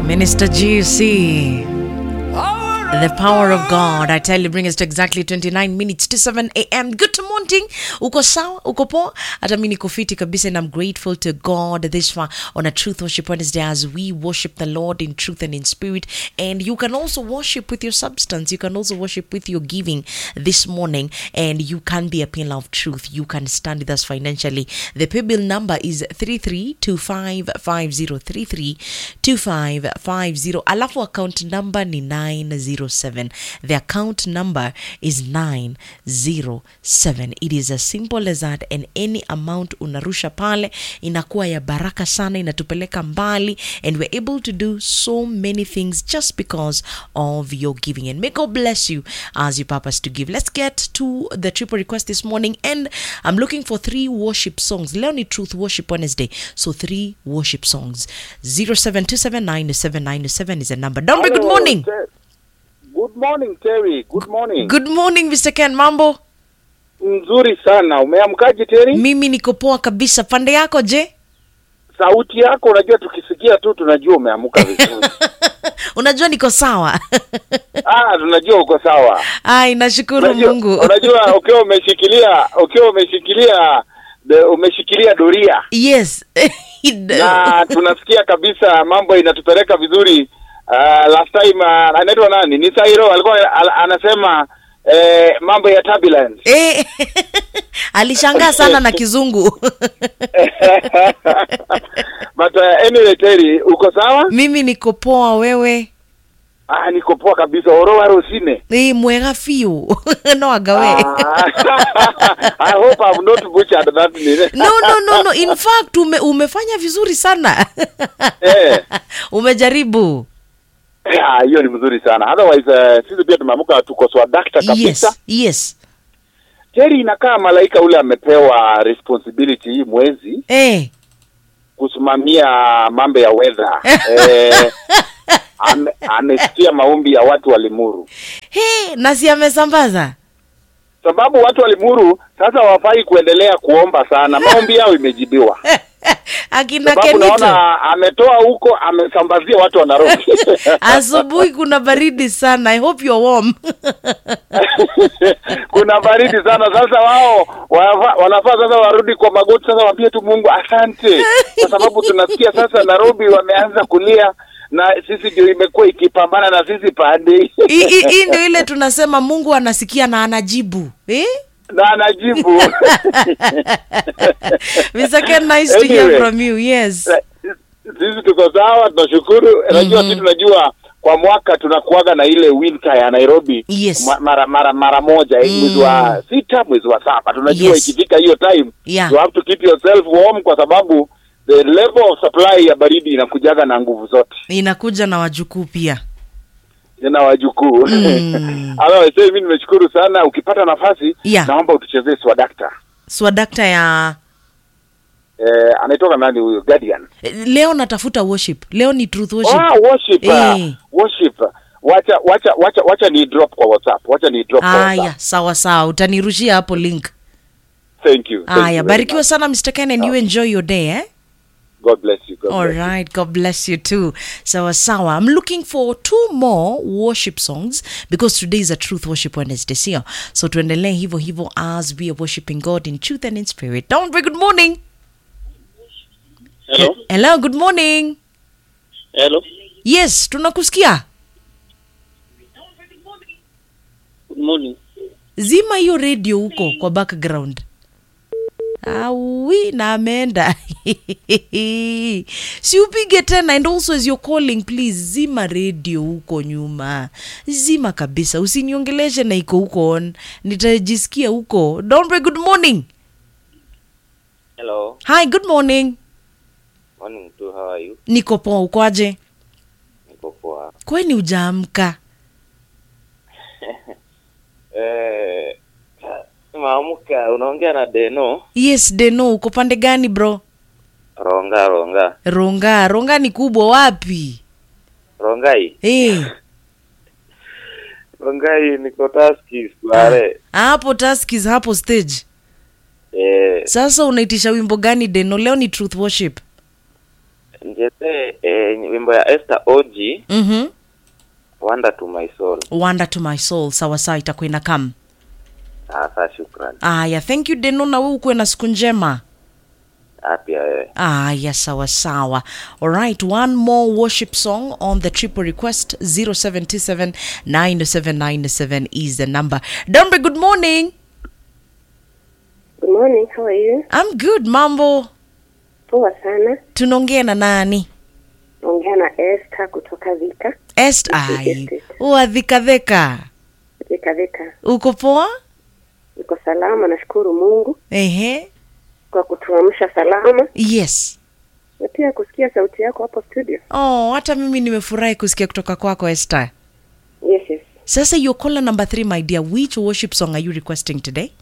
Minister GC. The power of God. I tell you, bring us to exactly 29 minutes to 7 a.m. Good morning. Uko sawa? Uko poa? Hata mimi niko fiti kabisa and I'm grateful to God this far on a Truth Worship Wednesday as we worship the Lord in truth and in spirit. And you can also worship with your substance. You can also worship with your giving this morning. And you can be a pillar of truth. You can stand with us financially. The pay bill number is 332550. 332550. Alafu account number ni 907. The account number is 907. It is as simple as that and any amount unarusha pale inakuwa ya baraka sana inatupeleka mbali and we're able to do so many things just because of your giving and may God bless you as you purpose to give. Let's get to the triple request this morning and I'm looking for three worship songs. Leo ni Truth Worship Wednesday. So three worship songs. 07279797 is the number. Dombe, good Hello, morning. Ter- Good morning Terry. Good morning. Good morning Mr. Ken, mambo? Nzuri sana. Umeamkaje Terry? Mimi niko poa kabisa. Pande yako je? Sauti yako unajua tukisikia tu tunajua umeamka vizuri. Unajua niko sawa. ah, tunajua uko sawa. Ai, nashukuru Unajua, Mungu. unajua ukiwa umeshikilia ukiwa umeshikilia de, umeshikilia doria Yes. na tunasikia kabisa mambo inatupeleka vizuri. Uh, last time uh, anaitwa nani? Ni Sairo alikuwa al, anasema eh, mambo ya turbulence. Eh, alishangaa sana na kizungu. But uh, anyway Terry, uko sawa? Mimi niko poa, wewe? Ah, niko poa kabisa. Orowa rosine. Eh, mwega fiu. no agawe. Ah, I hope I've not butchered that name. no no no no in fact ume, umefanya vizuri sana Eh. umejaribu Ah, hiyo ni mzuri sana. Otherwise uh, sisi pia tumeamka tuko swadakta kabisa. yes yes Terry inakaa malaika ule amepewa responsibility hii mwezi eh. kusimamia mambo ya weather. eh, ame, amesikia maombi ya watu wa Limuru. He, nasi amesambaza Sababu watu wa Limuru sasa wafai kuendelea kuomba sana. Maombi yao imejibiwa. akina Sababu Kenito naona ametoa huko amesambazia watu wa Nairobi. asubuhi kuna baridi sana i hope you're warm kuna baridi sana sasa wao wanafa- wanafaa sasa warudi kwa magoti sasa waambie tu mungu asante kwa sababu tunasikia sasa nairobi wameanza kulia na sisi ndio imekuwa ikipambana na sisi pande Hii- hii hii ndio ile tunasema mungu anasikia na anajibu eh? na anajibu Mr. Ken, nice to hear Anyway. from you yes sisi tuko sawa tunashukuru najua sisi tunajua kwa mwaka tunakuaga na ile winter ya nairobi Yes. ma- mara mara mara moja eh, mwezi wa sita mwezi wa saba tunajua Yes. ikifika hiyo time Yeah. you have to keep yourself warm kwa sababu the level of supply ya baridi inakujaga na nguvu zote inakuja na wajukuu pia tena wajukuu Mm. otherwise mimi nimeshukuru sana ukipata nafasi Yeah. naomba utuchezee swadakta swadakta ya eh, anaitoka nani huyo guardian leo natafuta worship leo ni truth worship Ah, worship, uh, Eh. worship. Wacha wacha wacha wacha ni drop kwa WhatsApp. Wacha ni drop kwa haya WhatsApp. sawa sawa utanirushia hapo link Thank you. Thank you haya very barikiwa much. sana mr ken and you enjoy your day eh? God bless you. God All bless you. right, God bless you too. Sawa sawa. I'm looking for two more worship songs because today is a Truth Worship Wednesday, sio? So tuendelee hivyo hivyo as we are worshiping God in truth and in spirit. Don't be good morning. Hello. Hello, good morning. Hello. Yes, tunakusikia. Good morning. Zima hiyo radio huko kwa background. Awi na ameenda. si upige tena and also as you're calling please zima radio huko nyuma. Zima kabisa. Usiniongeleshe na iko huko on. Nitajisikia huko. Dombe good morning. Hello. Hi, good morning. Morning too. How are you? Niko poa ukoaje? Niko poa. Kwani ujaamka? Eh, maamka unaongea na Deno. Yes, Deno, uko pande gani bro? Ronga ronga. Ronga, Ronga ni kubwa wapi? Rongai. Eh. Rongai niko taski square. hapo taskis hapo stage Eh, sasa unaitisha wimbo gani deno leo ni truth worship njete eh, wimbo ya Esther Oji Mhm. Wonder to my soul. wonder to my soul sawa sawa itakuwa ina kam Sasa shukrani. aya thank you deno na wewe ukuwe na siku njema Pia wewe. aya sawa sawa alright one more worship song on the triple request 0727 90797 is the number dombe good morning Good morning, how are you? i'm good mambo Poa sana. tunaongea na nani Naongea na Esther kutoka Vika. est ai uadhikadheka Vika Vika. uko poa Niko salama, nashukuru Mungu ehe kwa kutuamsha salama yes na pia kusikia sauti yako hapo studio. oh hata mimi nimefurahi kusikia kutoka kwako esther Yes, yes. sasa your caller number three my dear which worship song are you requesting today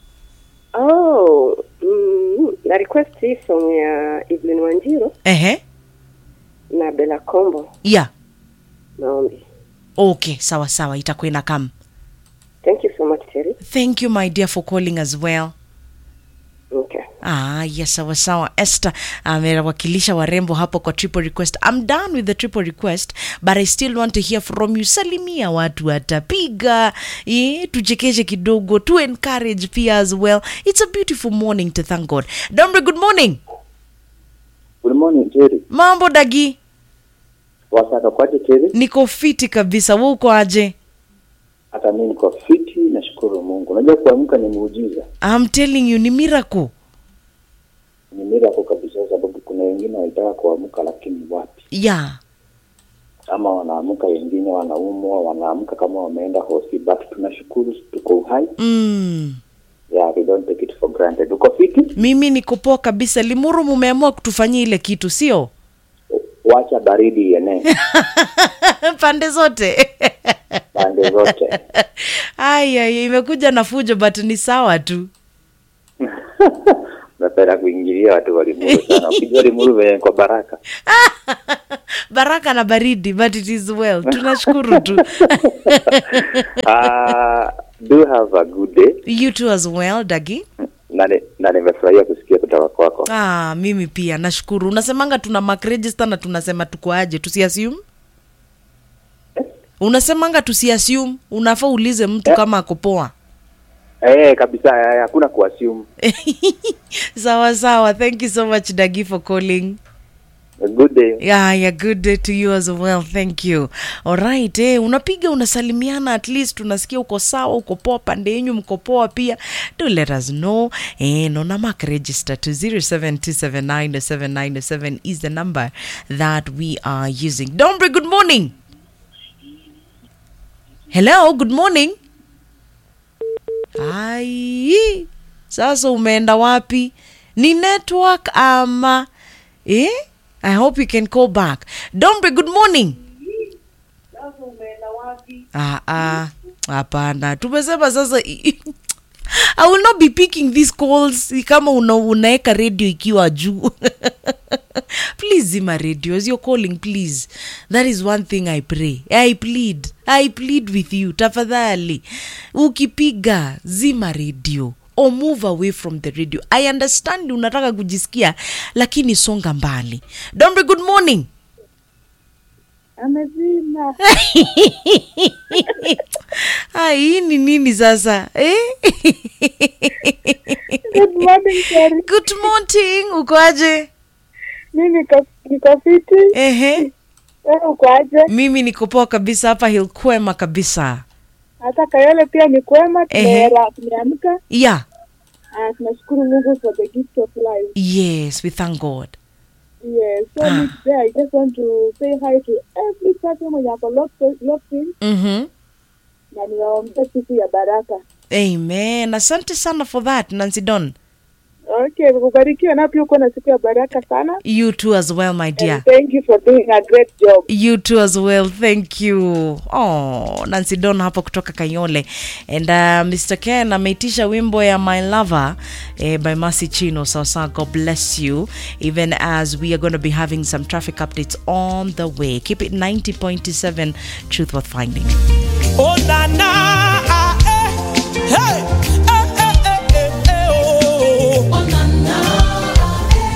Oh, mm, na request hii song ya Evelyn Wanjiro ehe na Bella Kombo yeah maombi. okay sawa sawa itakuwa ina kam Thank you so much, Terry. thank you my dear for calling as well Okay. Ah, yes, sawa sawa. Esther amewakilisha warembo hapo kwa triple request. I'm done with the triple request, but I still want to hear from you. Salimia watu watapiga, eh, tuchekeshe kidogo, to encourage pia as well. It's a beautiful morning to thank God. Dombe, good morning. Good morning Terry. Mambo dagi, Wasaka kwaje Terry? niko fiti kabisa. Wewe uko aje? Hata mimi niko fiti, nashukuru Mungu. Unajua kuamka ni muujiza, I'm telling you ni miracle. ni miracle kabisa, sababu kuna wengine walitaka kuamka lakini wapi, Yeah. ama wanaamka, wengine wanaumwa, wanaamka kama wameenda hosi, but tunashukuru tuko uhai. Mm. Yeah, we don't take it for granted. Uko fiti? Mimi niko poa kabisa. Limuru mumeamua kutufanyia ile kitu, sio? Wacha baridi ienee Pande zote. pande zote. Aya, imekuja na fujo but ni sawa tu. Napenda kuingilia watu wa Limuru sana. Ukijua Limuru venye kwa baraka. Baraka na baridi but it is well. Tunashukuru tu. Uh, do have a good day you too as well, Dagi. na ni- na nimefurahia kusikia kutoka kwako. Ah, mimi pia nashukuru. Unasemanga tuna mark register na tunasema tuko aje, tusiassume. Unasemanga tusiassume, unafaa ulize mtu kama ako poa. Eh, kabisa eh, hakuna kuassume. sawa sawa. Thank you so much Dagi for calling. A good day. Yeah, yeah, good day to you as well. Thank you. Alright, eh, unapiga unasalimiana at least unasikia uko sawa, uko poa pande yenyu mko poa pia. Do let us know. Eh, nona mark register to 0727907907 is the number that we are using. Dombre, good morning. Hello, good morning. Ai, sasa umeenda wapi? Ni network ama eh? I hope you can call back. Dombe, good morning. Ah, ah, hapana. Tumesema sasa I will not be picking these calls kama una, unaeka radio ikiwa juu. please zima radio as you're calling please. That is one thing I pray. I plead. I plead with you. Tafadhali. Ukipiga zima radio or move away from the radio. I understand unataka kujisikia lakini songa mbali. Dombe, good morning. Amezima. Ah, hii ni nini sasa eh? Good morning, Terry. Good morning, uko aje? Mimi niko niko fiti. Ehe, Wewe uko aje? mimi niko poa kabisa hapa Hilkwema kabisa. Hata Kayole pia ni kwema, Ehe. tumeera- tumeamka. Yeah, Ah, tunashukuru Mungu for the gift of life. yes, we thank God. Yes, so Ah. me today I just want to say hi to every person mwenye ako locked locked in Mhm. na niwaombee siku ya baraka. Amen. Asante sana for that, Nancy Don. Okay, ubarikiwe na pia uko na siku ya baraka sana. You too as well, my dear. And thank you for doing a great job. You too as well. Thank you. Oh, Nancy Don hapo kutoka Kayole. And uh, Mr. Ken ameitisha wimbo ya My Lover eh, by Mercy Chino. So, so God bless you. Even as we are going to be having some traffic updates on the way. Keep it 90.7 Truth Worth Finding. Oh na na, ah, eh, hey,